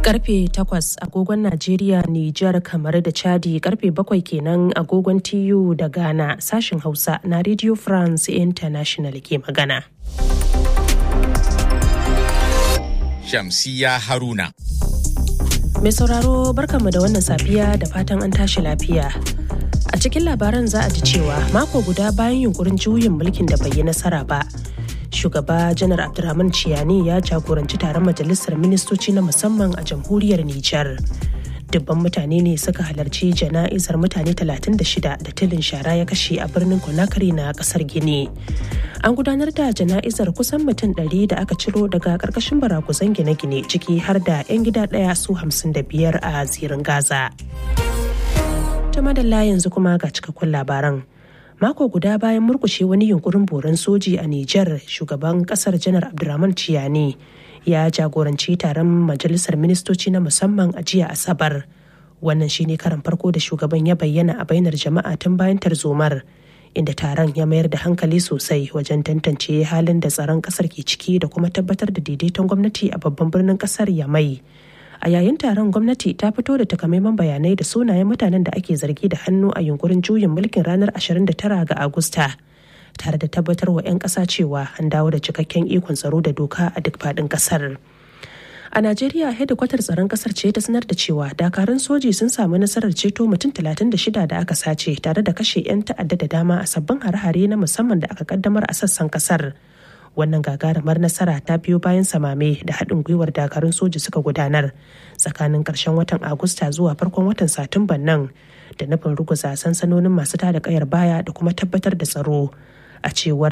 Karfe 8 agogon Najeriya, Nijar, kamar da Chadi karfe 7 kenan agogon TU da Ghana sashin Hausa na Radio France International ke magana. Shamsiya Haruna. Mai sauraro barkanmu da wannan safiya da fatan an tashi lafiya. A cikin labaran za a ji cewa mako guda bayan yunkurin juyin mulkin da bai yi nasara ba. Shugaba Janar Abdulrahman Ciyani ya jagoranci taron majalisar ministoci na musamman a jamhuriyar Nijar. Dubban mutane ne suka halarci jana'izar mutane 36 da tilin shara ya kashe a birnin Conakry na kasar Gini. An gudanar da jana'izar kusan mutum 100 da aka ciro daga karkashin barakuzan gine-gine ciki har da 'yan gida ɗaya su 55 a zirin Gaza. ta madalla yanzu kuma ga cikakkun labaran mako guda bayan murkushe wani yunkurin boran soji a Nijar shugaban kasar janar Abdurrahman Ciyani ya jagoranci taron majalisar ministoci na musamman a jiya Asabar. Wannan shine karan farko da shugaban ya bayyana a bainar jama'a tun bayan tarzomar inda taron ya mayar da hankali sosai wajen tantance halin da tsaron kasar ke ciki da kuma tabbatar da daidaiton gwamnati a babban birnin kasar Yamai. a yayin taron gwamnati ta fito da takamaiman bayanai da sunayen mutanen da ake zargi da hannu a yunkurin juyin mulkin ranar 29 ga agusta tare da tabbatar wa 'yan ƙasa cewa an dawo da cikakken ikon tsaro da doka a duk faɗin ƙasar a najeriya hedikwatar tsaron ƙasar ce ta sanar da cewa dakarun soji sun samu nasarar ceto mutum 36 da aka sace tare da kashe 'yan ta'adda da dama a sabbin hare-hare na musamman da aka kaddamar a sassan ƙasar wannan gagarumar nasara ta biyo bayan samame da haɗin gwiwar dakarun soji suka gudanar tsakanin ƙarshen watan agusta zuwa farkon watan satumban nan da nufin ruguza sansanonin masu tada kayar baya da kuma tabbatar da tsaro a cewar